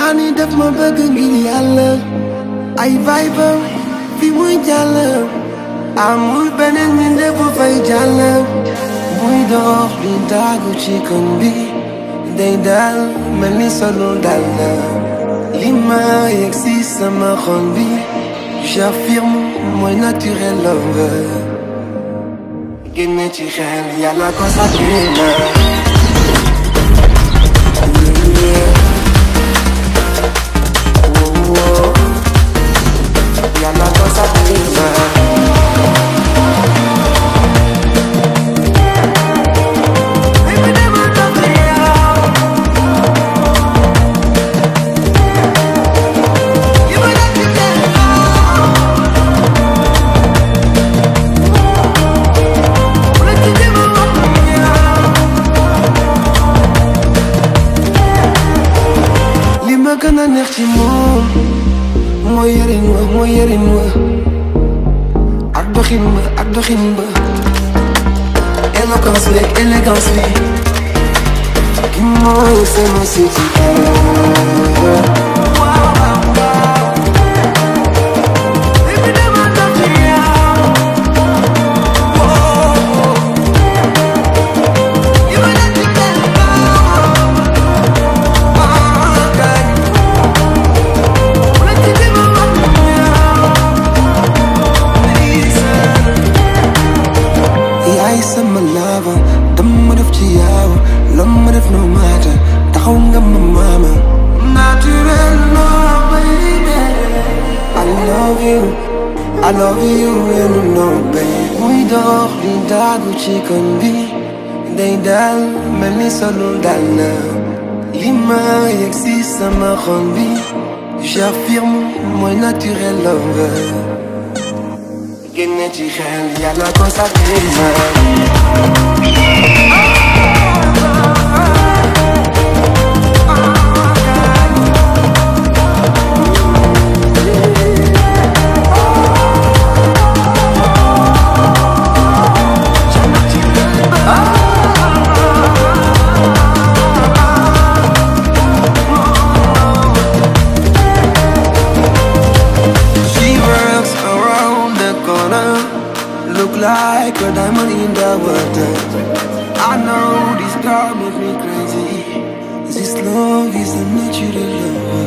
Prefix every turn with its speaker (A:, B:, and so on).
A: ni def ma bëgg ngir yàlla ay vibe fi muy jàll amul beneen mi ndef bu fay jàll muy dox di daagu ci kon bi day dal mel ni solul dal la li ma yegg si sama xol bi j'affirme mooy naturel lover génne ci xel yàlla ko sàkkee na Yàlla ko sàkkee na li ma gën a neex ci moom mooy yarin wa mooy yarin wa ak doxin ba ak doxin ba éloquence bi ak élégance bi ki mooy sama siti yaay sama lava dama def ci yow lom ma def no matter taxaw nga ma mama naturel no baby I love you I love you and you know baby muy dox di daagu ci kon bi day dal mel ni solul dal na li ma yegg si sama xol bi j'affirme mooy naturel lover génne ci xel yàlla ko sàkkee na She works around the corner Look like a diamond in the water I know this girl makes me crazy This love is a natural love